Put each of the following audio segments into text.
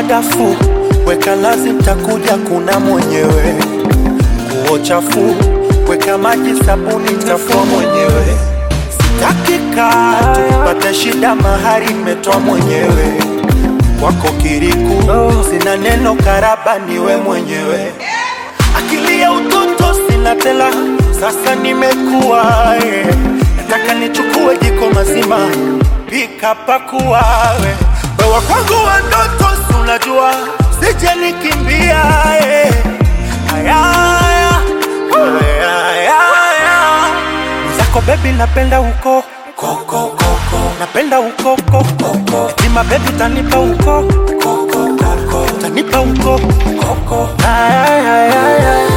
madafu, weka lazi, takuja kuna mwenyewe. Nguo chafu, weka maji, sabuni, tafua mwenyewe. Sitaki kaa tupate shida, mahari imetoa mwenyewe. Kwako kiriku, sina neno, karaba niwe mwenyewe. Akili ya utoto sina tela, sasa nimekuwa eh. Nataka nichukue jiko mazima, pika pakuwawe wewa kwangu wa ndoto, si unajua sije nikimbia eh. Aya, aya, aya, aya, aya. Zako bebi napenda uko koko koko, napenda uko koko Sima bebi tanipa uko koko koko, tanipa uko koko Aya, aya, aya, aya.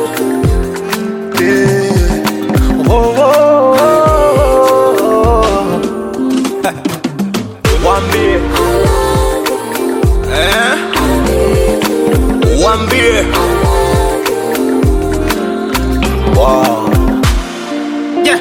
Yeah. Oh, oh, oh, oh. Wambie eh? Wambie wow. Yeah.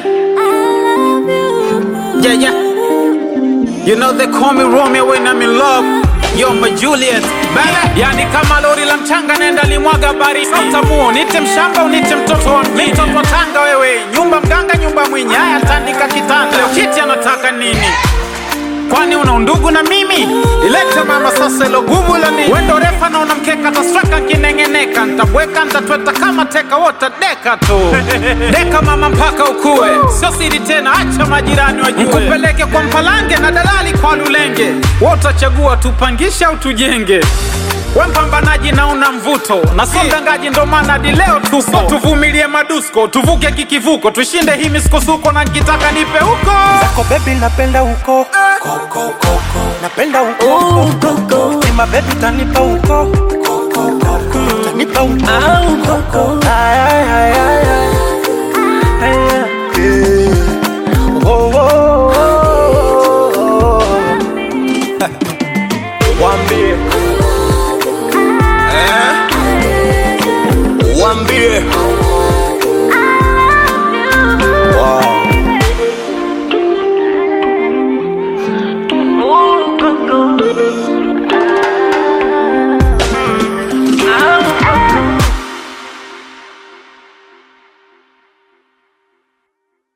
Yeah, yeah. You know they call me Romeo when I'm in love. Yo, my Juliet. Bala. Yani kama lori la mchanga nenda limwaga baridi. Utamuo, nite mshamba unite mtoto wa mjini. Mtoto wa tanga wewe. Nyumba mganga, nyumba mwenye. Haya tandika kitanda. Leo kiti anataka nini? Kwani una undugu na mimi? Ilete mama sasa ilo gumu la nini? Wendo refa na unamkeka tasweka kinengeneka Ntabweka ntatweta kama teka wota deka tu Deka mama mpaka ukue Sio siri tena acha majirani wajue Nikupeleke kwa mpalange na dalali kwa lulenge Wotachagua tupangishe au tujenge we mpambanaji na una mvuto na sio mdangaji ndo maana hadi leo tupo so, tuvumilie madusko tuvuke kikivuko tushinde hii misukosuko na nkitaka nipe huko Zako bebi napenda uko koko koko, napenda uko koko Sima bebi tanipa uko koko koko, tanipa uko koko Aya, aya, aya, aya. Aya,